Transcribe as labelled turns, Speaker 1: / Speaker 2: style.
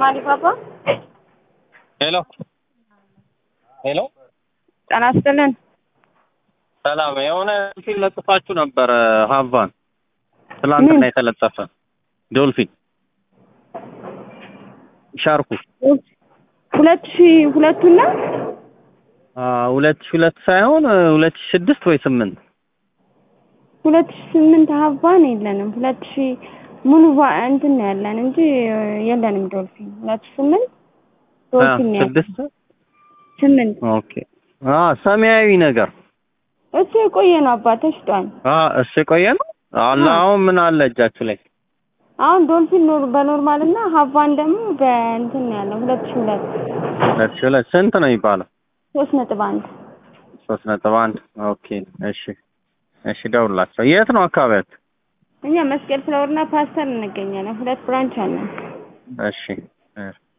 Speaker 1: አሊባባ
Speaker 2: ሄሎ ሄሎ፣
Speaker 1: ጤና ይስጥልን።
Speaker 2: ሰላም። የሆነ ዶልፊን ለጥፋችሁ ነበረ ሀቫን ትላንትና
Speaker 1: ምን?
Speaker 2: የተለጠፈ ዶልፊን ሻርኩ
Speaker 1: ሁለት ሺህ ሁለቱና
Speaker 2: አ ሁለት ሺህ ሁለት ሳይሆን ሁለት ሺህ ስድስት ወይ ስምንት
Speaker 1: ሁለት ሺህ ስምንት ሀቫን የለንም። ሁለት ሺህ ሙሉ ባ- እንትን ነው ያለን እንጂ የለንም ዶልፊን። ሁለት ሺህ ስምንት
Speaker 2: አ
Speaker 1: ዶልፊን ነው ያለን።
Speaker 2: ስድስት
Speaker 1: ስምንት
Speaker 2: ኦኬ። አ ሰማያዊ ነገር
Speaker 1: እሱ የቆየ ነው አባ ተሽጧል።
Speaker 2: አ እሱ የቆየ ነው አለ።
Speaker 1: አ።
Speaker 2: አሁን ምን አለ እጃችሁ ላይ?
Speaker 1: አሁን ዶልፊን ኖር በኖርማል እና ሀቫን ደግሞ በእንትን ነው ያለው ሁለት ሺህ ሁለት
Speaker 2: ሁለት ሺህ ሁለት ስንት ነው የሚባለው?
Speaker 1: ሶስት ነጥብ አንድ
Speaker 2: ሶስት ነጥብ አንድ ኦኬ። እሺ እሺ፣ ደውላቸው። የት ነው አካባቢያችሁ?
Speaker 1: እኛ መስቀል ፍላወርና ፓስተር እንገኛለን። ሁለት ብራንች አለን።
Speaker 2: እሺ እ